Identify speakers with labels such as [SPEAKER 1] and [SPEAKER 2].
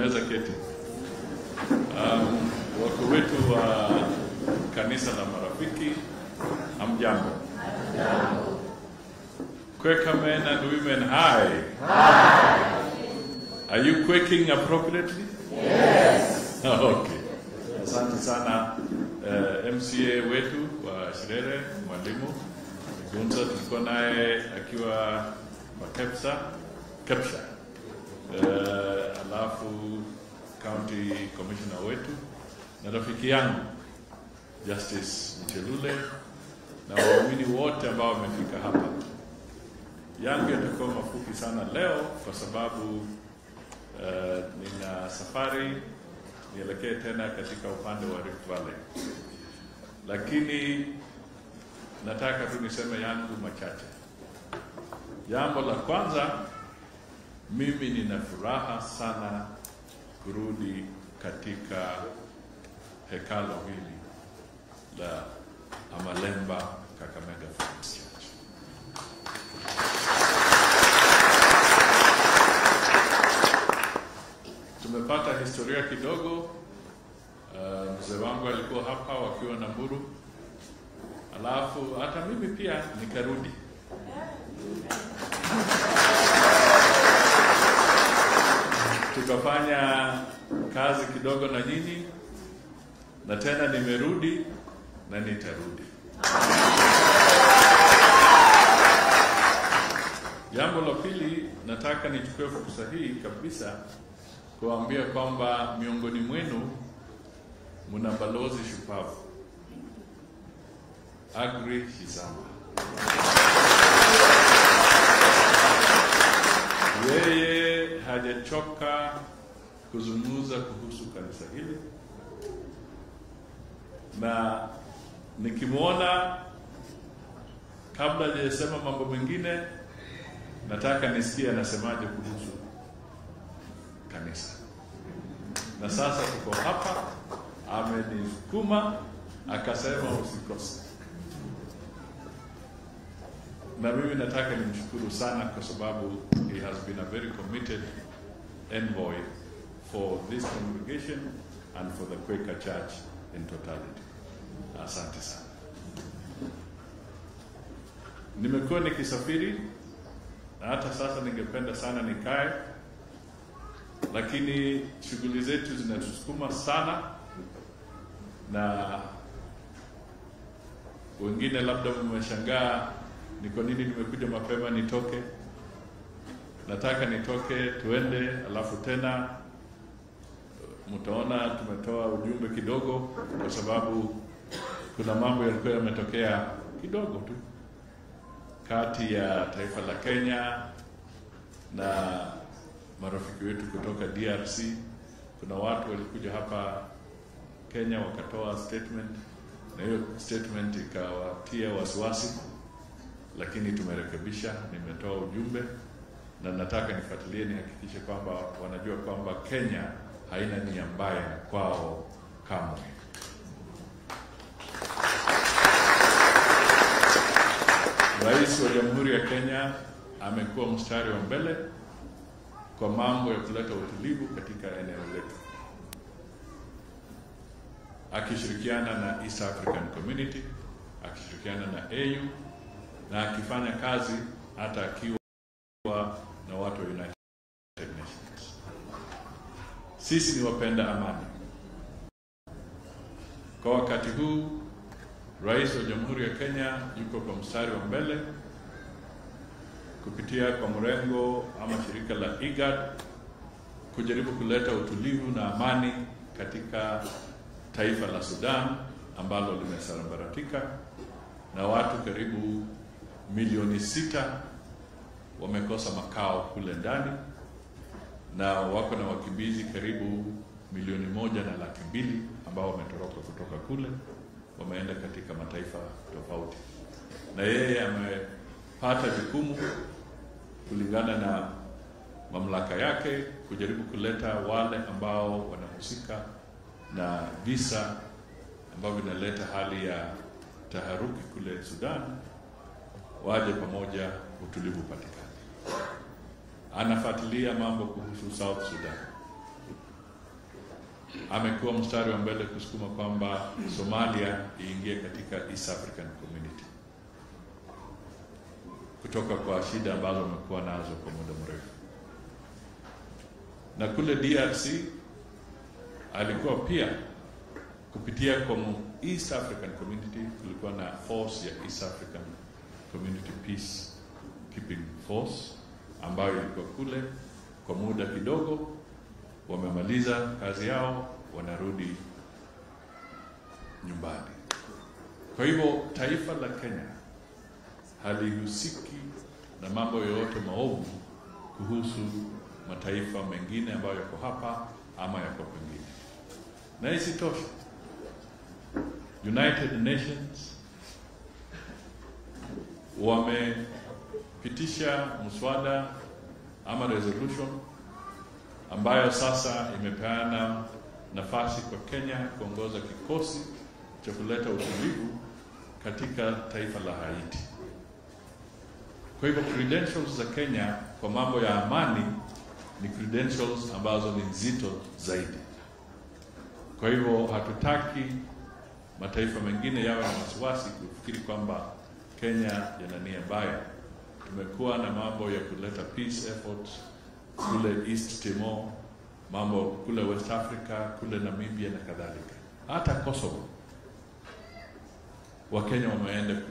[SPEAKER 1] unaweza keti. Um, wako wetu wa kanisa la Marafiki, hamjambo? Quaker men and women, hi. Are you quaking appropriately? Yes. okay. Asante sana uh, MCA wetu wa Shirere, mwalimu Gunza, tulikuwa naye akiwa wa Kepsa, Kepsha. Uh, alafu county commissioner wetu na rafiki yangu Justice Mchelule na waumini wote ambao wamefika hapa. Yangu yatakuwa mafupi sana leo kwa sababu uh, nina safari nielekee tena katika upande wa Rift Valley, lakini nataka tu niseme yangu machache. Jambo la kwanza, mimi nina furaha sana kurudi katika hekalo hili la Amalemba Kakamega Friends Church. Tumepata historia kidogo. Uh, mzee wangu alikuwa hapa wakiwa na mburu, alafu hata mimi pia nikarudi. Tukafanya kazi kidogo na nyinyi, na tena nimerudi na nitarudi. Jambo la pili, nataka nichukue fursa hii kabisa kuambia kwamba miongoni mwenu mna balozi shupavu Agri Hizama. Yeye hajachoka kuzungumza kuhusu kanisa hili, na nikimwona, kabla hajasema mambo mengine, nataka nisikie anasemaje kuhusu kanisa. Na sasa tuko hapa, amenisukuma akasema usikose, na mimi nataka nimshukuru sana kwa sababu he has been a very committed envoy for this congregation and for the Quaker Church in totality. Asante sana. Nimekuwa nikisafiri na hata sasa ningependa sana nikae lakini shughuli zetu zinatusukuma sana, na wengine labda mmeshangaa ni kwa nini nimekuja mapema nitoke. Nataka nitoke tuende, alafu tena mtaona tumetoa ujumbe kidogo, kwa sababu kuna mambo yalikuwa yametokea kidogo tu kati ya taifa la Kenya na marafiki wetu kutoka DRC. Kuna watu walikuja hapa Kenya wakatoa statement, na hiyo statement ikawatia wasiwasi, lakini tumerekebisha. Nimetoa ujumbe na nataka nifuatilie, nihakikishe kwamba wanajua kwamba Kenya haina nia mbaya kwao kamwe. Rais wa Jamhuri ya Kenya amekuwa mstari wa mbele kwa mambo ya kuleta utulivu katika eneo letu, akishirikiana na East African Community, akishirikiana na AU na akifanya kazi hata akiwa na watu wa United Nations. Sisi ni wapenda amani. Kwa wakati huu, Rais wa Jamhuri ya Kenya yuko kwa mstari wa mbele kupitia kwa mrengo ama shirika la IGAD kujaribu kuleta utulivu na amani katika taifa la Sudan ambalo limesambaratika na watu karibu milioni sita wamekosa makao kule ndani na wako na wakimbizi karibu milioni moja na laki mbili ambao wametoroka kutoka kule, wameenda katika mataifa tofauti, na yeye amepata jukumu kulingana na mamlaka yake kujaribu kuleta wale ambao wanahusika na visa ambavyo vinaleta hali ya taharuki kule Sudan, waje pamoja, utulivu patikane. Anafuatilia mambo kuhusu South Sudan amekuwa mstari wa mbele kusukuma kwamba Somalia iingie katika East African Community kutoka kwa shida ambazo wamekuwa nazo kwa muda mrefu. Na kule DRC alikuwa pia kupitia kwa East African Community, kulikuwa na force ya East African Community Peace Keeping Force ambayo ilikuwa kule kwa muda kidogo, wamemaliza kazi yao, wanarudi nyumbani. Kwa hivyo taifa la Kenya halihusiki na mambo yoyote maovu kuhusu mataifa mengine ambayo yako hapa ama yako pengine. Na isitoshe, United Nations wamepitisha mswada ama resolution ambayo sasa imepeana nafasi kwa Kenya kuongoza kikosi cha kuleta utulivu katika taifa la Haiti. Kwa hivyo credentials za Kenya kwa mambo ya amani ni credentials ambazo ni nzito zaidi. Kwa hivyo hatutaki mataifa mengine yawe na wasiwasi kufikiri kwamba Kenya yana nia mbaya. Tumekuwa na mambo ya kuleta peace efforts kule East Timor, mambo kule West Africa, kule Namibia na kadhalika, hata Kosovo. Wakenya wameenda